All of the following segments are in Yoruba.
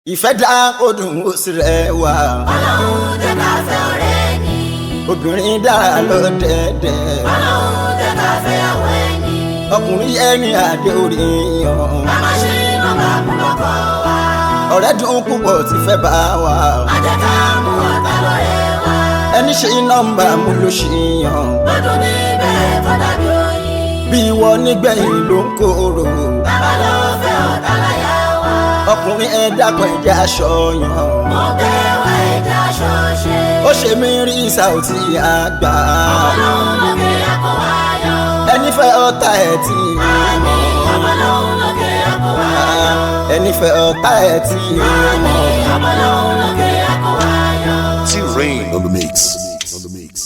ìfẹ́ dá odùn ó sì rẹwà ọlọ́run jẹ́ ká fẹ́ ọ̀rẹ́ ni. obìnrin dára lọ́dẹ̀dẹ̀ ọlọ́run jẹ́ ká fẹ́ àwọn ẹni. ọkùnrin ẹni àdé orí yan bàbá ṣe nọ́mbà kú lọ́kọ̀ wa. ọ̀rẹ́ dùn púpọ̀ tí fẹ́ bá wa má jẹ́ ká mú ọ̀tá lọ́rẹ́ wa. ẹni ṣe nọ́mbà mú ló ṣì yan lọ́dún níbẹ̀ tó dàbí oyin. bí ìwọ nígbẹ̀yìn ló ń kóró bàbá ló fẹ́ ọ̀tá láyà wa. ọkùnrin ẹ dákun ẹ̀jẹ̀ aṣọ yan mo bẹ̀ wá ẹja ṣọ́ọ̀ṣe. ó ṣe mí rí Saoty àgbà ọlọ́run lókè àkọ́ wa yọ. ẹni fẹ́ ọ̀tá ẹ̀ tí àmì ọmọlọ́run lókè àkọ́ wa yọ. ẹni fẹ́ ọ̀tá ẹ̀ tí àmì ọmọlọ́run lókè àkọ́ wa yọ. T-Rain on the mix. On the mix.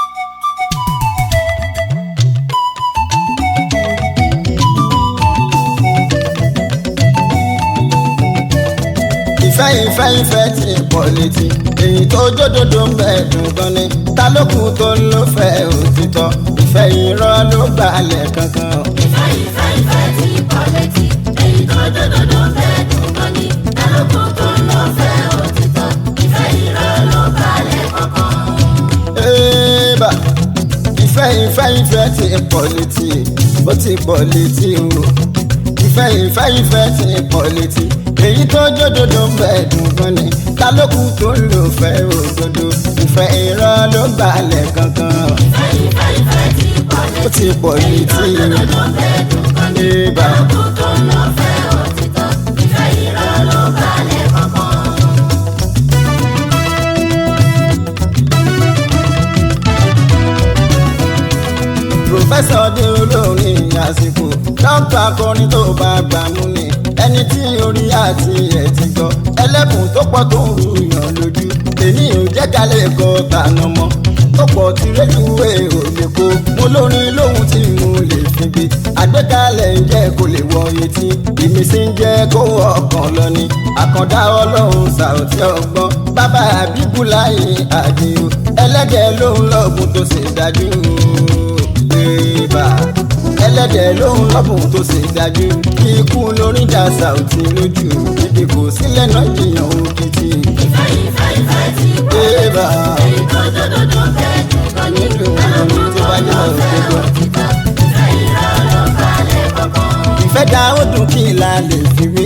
ìfẹ́ ìfẹ́ ìfẹ́ tí pọ̀ létí èyí tó jódodo ń bẹ̀ dùn gan ni ta ló kù tó ló fẹ́ òtítọ́ ìfẹ́ irọ́ ló gbalẹ̀ kankan. ìfẹ́ ìfẹ́ ìfẹ́ tí kò létí èyí tó dòdòdó fẹ́ dùn gan ni ẹlòkùn tó ń lọ fẹ́ òtítọ́ ìfẹ́ irọ́ ló balẹ̀ kankan. Ébà ìfẹ́ ìfẹ́ ìfẹ́ tí pọ̀ létí ó ti pọ̀ létí o ìfẹ́ ìfẹ́ ìfẹ́ tí pọ̀ létí èyí tó jódodo ń bẹ̀ dùn gan ni ta ló kù tó ló fẹ́ òdodo ìfẹ́ irọ́ ló gbalẹ̀ kankan. ìfẹ́ ìfẹ́ ìfẹ́ tí kò ó létí ti pọ̀ èyí tó létí dòdòdó fẹ́ dùn gan ni Ébà. ẹlòkùn tó ń lọ fẹ́ òtítọ́ ìfẹ́ irọ́ ló balẹ̀ kankan. pòfẹ́sọ̀ dé olórin àsìkò dókítà akọrin tó bá gbà mú ni ẹni tí orí àti ẹ̀ ti gbọ́ ẹlẹ́bùn tó pọ̀ tó ń rúyàn lójú èmi ò jẹ́ ká lè kọ́ tànà mọ́ tó pọ̀ tí rélùwé ò lè kó mo lórin lóhun tí mo lè fi gbé àgbékalẹ̀ ń jẹ́ kó lè wọ etí ìmísí ń jẹ́ kó ọkàn lọ ni àkàndá ọlọ́run Saoty ọgbọ́n bàbá àbíkú láyé àdìo ẹlẹ́gẹ̀ẹ́ lóhun lọ́gùn tó ṣe dájú bébà ẹlẹ́dẹ̀ lóhun lọ́bùn tó ṣe dájú ikú lórí dá Saoty lójú ibi kò sílẹ̀ náà jiyàn òkìtì ìfẹ́ ìfẹ́ ìfẹ́ tí kò bébà èyí tó dòdòdó fẹ́ dùn gan ni ẹlòkùn tó ń lọ fẹ́ òtítọ́ ìfẹ́ irọ́ ló balẹ̀ kankan. ìfẹ́ dá ó dùn kí la lè fi wé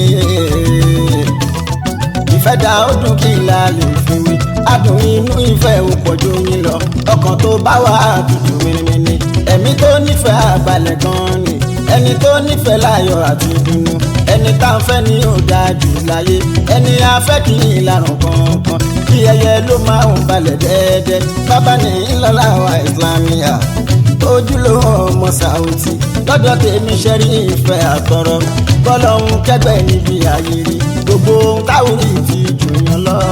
ìfẹ́ dá ó dùn kí la lè fi wé adùn inú ìfẹ́ ò pọ̀ ju yín lọ ọkàn tó bá wà tutù mímímí ẹ̀mí tó nífẹ̀ẹ́ àbalẹ̀ gan ni ẹni tó nífẹ̀ẹ́ láyọ̀ àti ìdùnnú ẹni tá ń fẹ́ ní ọ̀dà jù láyé ẹni afẹ́ kì í larùn kankan kí ẹyẹ ló máa ń balẹ̀ dẹ́ẹ́dẹ́ bábá ní ńlọ́lá wa ìsìlámíà ojúlówó ọmọ Saoty lọ́dọ̀ tèmi ṣe rí ìfẹ́ àtọ̀rọ̀ bọ́lọ́hún kẹgbẹ́ níbi ayé rí gbogbo ohun táwọn rí ti jùyàn lọ.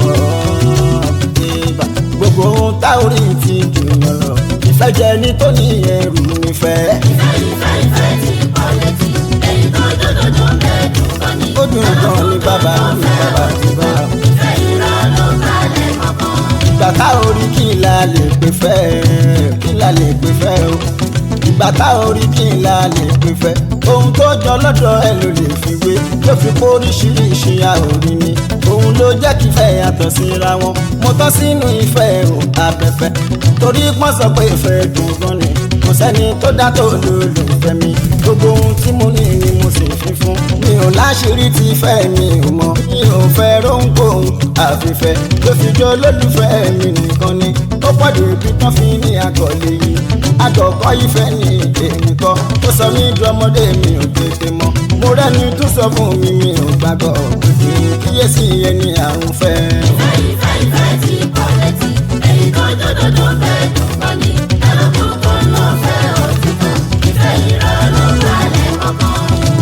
Ìbà, gbogbo ohun táwọn rí ti jùyàn lọ. ìfẹ́ jẹ ní tó ní ẹrù nífẹ̀ẹ́. ìfẹ́ ìfẹ́ ìfẹ́ tí kò létí èyí tó dòdòdó fẹ́ dùn gan ni ó dùn gan ní bàbá ní bàbá ní bàbá. ìfẹ́ irọ́ ló balẹ̀ kankan. ìgbà tá orí kí la lè pè fẹ́ kí la lè pè fẹ́ o ìgbà tá orí kí la lè pè fẹ́ ohun tó jọ lọ́dọ̀ ẹ ló lè fi wé ló fi kó oríṣiríṣi àòrí ni òun ló jẹ́ kí ìfẹ́ yàtọ̀ síra wọn mo tán sínú ìfẹ́ o abẹ́fẹ́ torí pọ́n sọ pé ìfẹ́ dùn gan ni kò sẹ́ni tó dá tó lólùfẹ́ mi gbogbo ohun tí mo ní ni mo sì fi fún mi ò láṣìírí tí ìfẹ́ mi ò mọ̀ mi ò fẹ́ róńkóhun àfìfẹ́ ló fi jọ lólùfẹ́ mi nìkan ni ó pọ̀jù ibi tán fi ní àkọlé yìí àkọ́kọ́ ìfẹ́ ní èmi kọ́ ó sọ mí ju ọmọdé mi ò tètè mọ̀ mo rẹ́ni tún sọ fún mi mi ò gbàgbọ́ òkè kíyèsí ẹni àrùn fẹ́. ìfẹ́ ìfẹ́ ìfẹ́ tí kò létí èyí tó dòdòdó fẹ́ dùn gan ni ẹlòkùn tó ń lọ fẹ́ òtítọ́ ìfẹ́ irọ́ ló balẹ̀ kankan.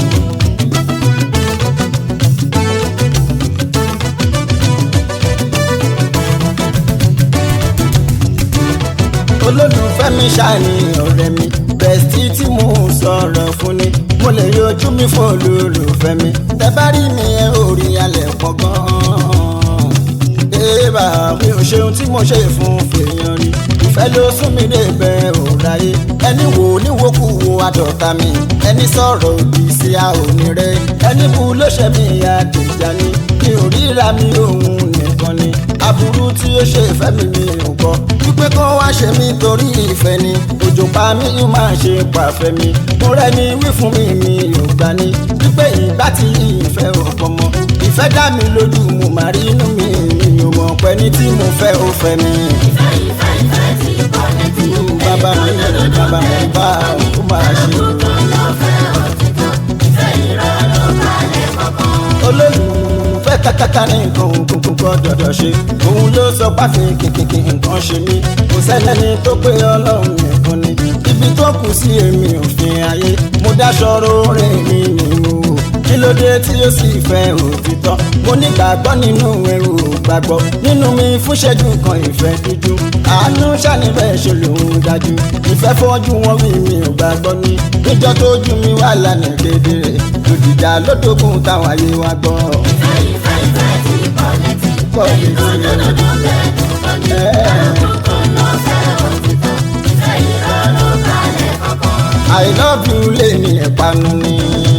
olólùfẹ́ mi ṣàní ọ̀rẹ́ mi bẹ̀sítì tí mo sọ̀rọ̀ fún ni mo lè yọjú mi fún olólùfẹ́ mi tẹ bá rí mi ẹ ò rí alẹ̀ pọ̀ gan-an. Ébà mi ò ṣe ohun tí mo ṣe fún fèèyàn rí ìfẹ́ ló sún mi débẹ̀ òráyé ẹni wò níwòkú wo àdọ̀ta mi ẹni sọ̀rọ̀ òdì sí àòní rẹ ẹni bu ló ṣe mí àdìjà ni mi ò ríra mi òun nìkan ni aburú tí ó ṣe ìfẹ́ mi mi ò gbọ́ wípé kó wá ṣe mí torí ìfẹ́ ni òjò pa mí yóò máa ṣe pàfẹ́ mi mo rẹ́ni wí fún mi mi ò gbà ní wípé ìgbà tí ìfẹ́ ò pọ̀ mọ́ ìfẹ́ dá mi lójú mo máa rí inú mi mi ò mọ̀ pé ní tí mo fẹ́ ó fẹ́ mi. ìfẹ́ ìfẹ́ ìfẹ́ tí kò létí. bàbá mi lè bàbá mi bá ó máa ṣe. Tó lọ fẹ́ òtítọ́. Ìfẹ́ irọ́ ló balẹ̀ kọ̀ọ̀kan. olólùfẹ́ kàkàkà ní nǹkan òkùnkùn kọ́ dọ̀dọ̀ ṣe òun ló sọ páfí kìkìkì nǹkan ṣe mí kò sẹ́lẹ̀ni tó pé ọlọ́run nìkan ni ibi tó kù sí èmi òfin ayé mo dáṣọ róore mi nínú o kí ló dé tí ó sì fẹ́ òtítọ́ mo nígbàgbọ́ nínú ẹrù gbàgbọ́ nínú mi fúnṣẹ́jú kan ìfẹ́ dúdú àánú ṣàníbẹ̀ ṣe lòun dájú ìfẹ́ fọ́jú wọn wí mi ò gbàgbọ́ ní níjọ́ tó jú mi wà lánàá kedere lòdìjà lódògùn táwọn ayé wa gbọ́. Ìfẹ́ ìfẹ́ ìfẹ́ tí kò létí. Kò létí. Òdodo bẹ́ẹ̀ tó kọ́ ní. Ẹranko tó lọ fẹ́ òtítọ́. Ìfẹ́ irọ́ ló balẹ̀ kọ̀ọ̀kan. I love you lè ní ìpanu ní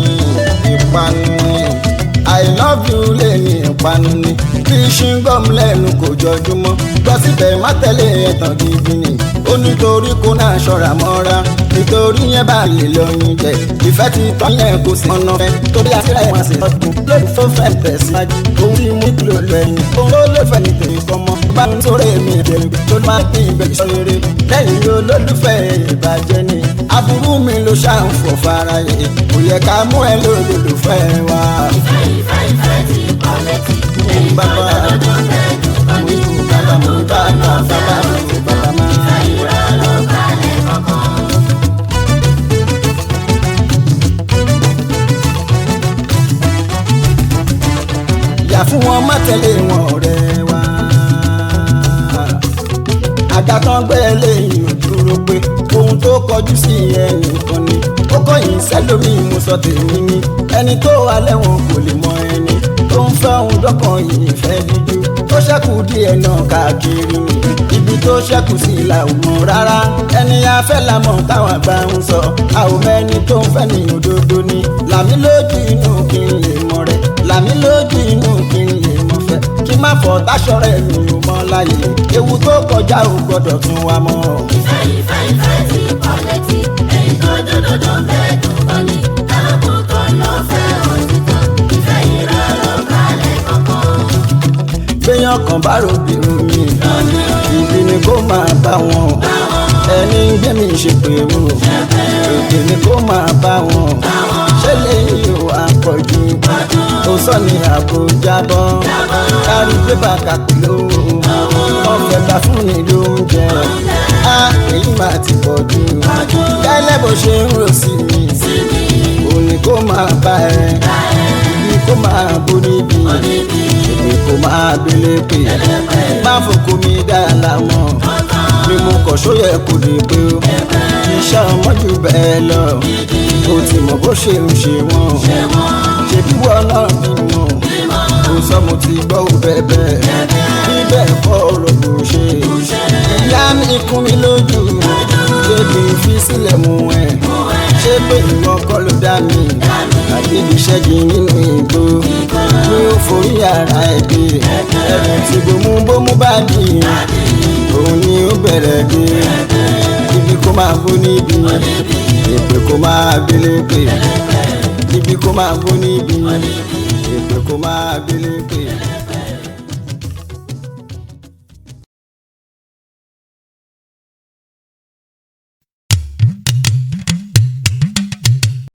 ìpanu ní I love you lè ní ìpanu ní bí ṣíngọ́m lẹ́nu kò jọjúmọ́ gbọ́ síbẹ̀ má tẹ̀lé ẹ̀tàn gidi ni ó nítorí kó náà ṣọ́ra mọ́ra nítorí yẹn bá lè lọ́yìn jẹ ìfẹ́ ti tán yẹn kò sí ọ̀nà fẹ́ torí àtìrà ẹ̀ máa ṣe lọ́dún lórí tó fẹ́ tẹ̀síwájú orí mú kìlọ̀ lẹ́yìn òun ló lè fẹ́ ní tèmi kọ́ mọ́ bá ń sọ̀rọ̀ èmi ìbẹ̀rù tó máa ń pín ìbẹ̀rù sọ rere lẹ́yìn olólùfẹ́ ìbàjẹ́ ni aburú mi ló ṣàǹfọ̀ fara yẹ kò yẹ ká mú ẹ lólùfẹ́ wa. Ìfẹ́ ìfẹ́ ìfẹ́ tí kò létí. bàbá Òdodo bẹ́ẹ̀ tó kọ́ ní. mo bàbá mo bá lọ bàbá mo bàbá máa. Ìfẹ́ irọ́ ló balẹ̀ kọ̀ọ̀kan. yà fún wọn má tẹ̀lé wọn ọ̀rẹ́ wa. àga tán gbé lẹ́yìn ò dúró pé ohun tó kọjú sí ẹnìkan ni ó kọ̀yìn sẹ́lómi mo sọ tèmi ni ẹni tó wà lẹ́wọ̀n kò lè mọ ẹni tó ń fẹ́ ohun dọ́kàn yìí fẹ́ díjú tó ṣẹ́kù díẹ̀ náà káàkiri ni ibi tó ṣẹ́kù sí la ò mọ̀ rárá ẹni afẹ́ la mọ̀ táwọn àgbà ń sọ a ò mẹ́ni tó ń fẹ́ ní òdodo ni làmí lójú inú kí n lè mọ̀ rẹ̀ làmí lójú inú kí n lè mọ̀ fẹ́ kí má fọ táṣọ rẹ̀ mi ò mọ̀ láyé ewu tó kọjá ò gbọ́dọ̀ tún wa mọ́. Ìfẹ́ ìfẹ́ ìfẹ́ tí kò létí. Èyí tó dòdòdó bẹ́ẹ̀ tó kọ́ ní. Ẹranko tó lọ fẹ́ òtítọ́. Ìfẹ́ irọ́ ló balẹ̀ kọ̀ọ̀kan. gbéyàn kan bá rògbìrò mi ìdí ni kó máa bá wọn ẹni ń gbé mi ṣe pé wò èdè ni kó máa bá wọn ṣé lèyí ò àpọ̀jù ó sọ ní àbújá bọ́ kárí pépà kàkúlò wọn fẹ́ ta fún ni lóúnjẹ á èyí máa ti pọ̀ jù gẹ́lẹ́ bó ṣe ń rò sí mi òní kó máa bá ẹ ibi kó máa bó níbi èmi kò máa gbélé pè má fòkó mi dá láwọn ni mo kọ̀ sóyẹ kò lè pé o iṣẹ́ ọmọ jù bẹ́ẹ̀ lọ o ti mọ̀ bó ṣe ń ṣe wọ́n ṣe bí wọ́n náà bí wọn kò sọ mo ti gbọ́ ò bẹ́ẹ̀ bíbẹ̀ kọ́ ọ̀rọ̀ kò ṣe ìyá mi kún mi lójú débi fi sílẹ̀ mú ẹ̀ ṣé pé ìwọ kọ́ ló dá mi àdébí ṣẹ́gi nínú ìgbó ní ó forí ara ẹ̀ gbé ẹ̀rù tí gbòmú bómú bá dì òun ni ó bẹ̀rẹ̀ dé ibi kó máa bó níbi èpè kó máa gbélé pè ibi kó máa bó níbi èpè kó máa gbélé pè.